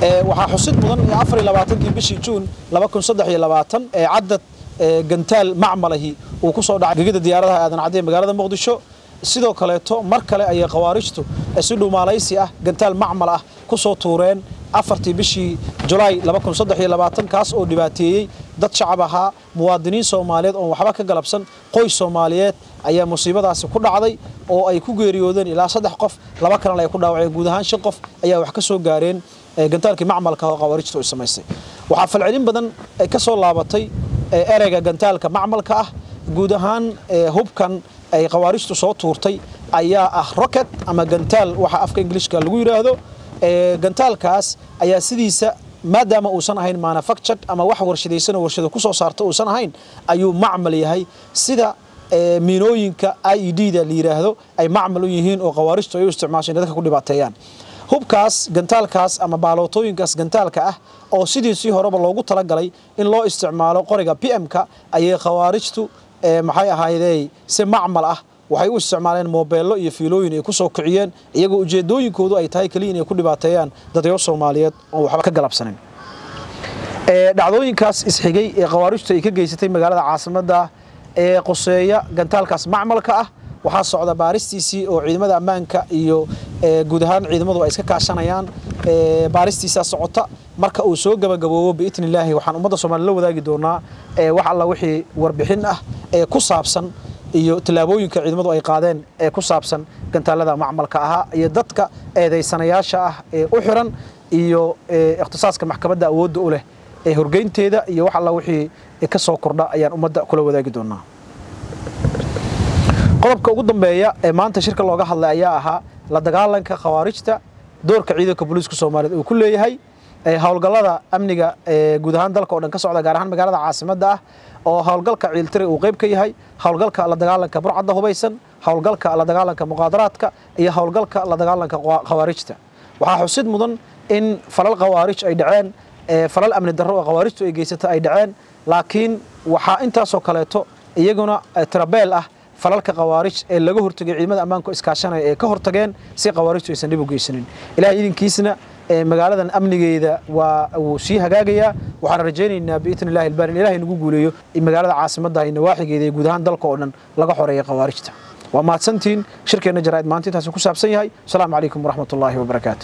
waxaa xusid mudan afar iyo labaatankii bishii juun laba kun saddex iyo labaatan ee caddad gantaal macmalahi uu ku soo dhacay gegida diyaaradaha aadan cadde magaalada muqdisho sidoo kaleeto mar kale ayay khawaarijtu si dhumaalaysi ah gantaal macmal ah ku soo tuureen afartii bishii julaay kaas oo dhibaateeyey dad shacab ahaa muwaadiniin soomaaliyeed oon waxba ka galabsan qoys soomaaliyeed ayaa musiibadaasi ku dhacday oo ay ku geeriyoodeen ilaa saddex qof laba kalena ay ku dhaawaceen guud ahaan shan qof ayaa wax ka soo gaareen gantaalkii macmalka oo khawaarijtu ay samaysay waxaa falcelin badan ka soo laabatay ereyga gantaalka macmalka ah guud ahaan hubkan ay khawaarijtu soo tuurtay ayaa ah rocket ama gantaal waxa afka ingiliishka lagu yidhaahdo gantaalkaas ayaa sidiisa maadaama uusan ahayn manufactured ama wax warshadaysan oo warshada ku soo saarta uusan ahayn ayuu macmal yahay sida miinooyinka i e d da la yidhaahdo ay macmal u yihiin oo khawaarijtu ay u isticmaasho dadka ku dhibaateeyaan hubkaas gantaalkaas ama baalootooyinkaas gantaalka ah oo sidiisii horeba loogu talagalay in loo isticmaalo qoriga p m-ka ayay khawaarijtu maxay ahaydey si macmal ah waxay u isticmaaleen moobeello iyo fiilooyin ay ku soo kiciyeen iyagoo ujeedooyinkoodu ay tahay keliya inay ku dhibaateeyaan dadyo soomaaliyeed oo waxba ka galabsanin dhacdooyinkaas isxigay ee khawaarijtu ay ka geysatay magaalada caasimadda ee qoseeya gantaalkaas macmalka ah waxaa socda baaristiisii oo ciidamada ammaanka iyo guud ahaan ciidamadu ay iska kaashanayaan baaristiisaa socota marka uu soo gabagaboobo biidni illaahi waxaan ummadda soomaliya la wadaagi doonaa wax alla wixii warbixin ah ee ku saabsan iyo tallaabooyinka ciidamadu ay qaadeen ee ku saabsan gantaalada macmalka ahaa iyo dadka eedaysanayaasha ah ee u xiran iyo ikhtisaaska maxkamadda awoodda u leh ee horgeynteeda iyo wax alla wixii ka soo kordha ayaan ummadda kula wadaagi doonaa qodobka ugu dambeeya ee maanta shirka looga hadlay ayaa ahaa la dagaalanka khawaarijta doorka ciidanka booliiska soomaaliyeed uu ku leeyahay howlgallada amniga guud ahaan dalka oo dhan ka socda gaar ahaan magaalada caasimadda ah oo howlgalka ciiltire uu qayb ka yahay howlgalka la dagaalanka burcadda hubaysan howlgalka la dagaalanka muqaadaraadka iyo howlgalka la dagaalanka khawaarijta waxaa xusid mudan in falal khawaarij ay dhaceen falal amni darro oo khawaarijtu ay geysata ay dhaceen laakiin waxaa intaasoo kaleeto iyaguna tirabeel ah falalka khawaarij ee laga hortagay ciidamada ammaanku iskaashanaya ee ka hortageen si khawaarijtu aysan dhib u geysanin ilahay idinkiisna magaaladan amnigeeda waa wuu sii hagaagayaa waxaan rajaynaynaa biidni illahi ilbaari in ilahay nagu guuleeyo magaalada caasimadda iyo nawaaxigeeda iyo guud ahaan dalka oo dhan laga xoreeya khawaarijta waa mahadsantiin shirkeenna jaraa'id maanta intaasi ku saabsan yahay asalaamu calaykum waraxmat ullaahi wabarakaatu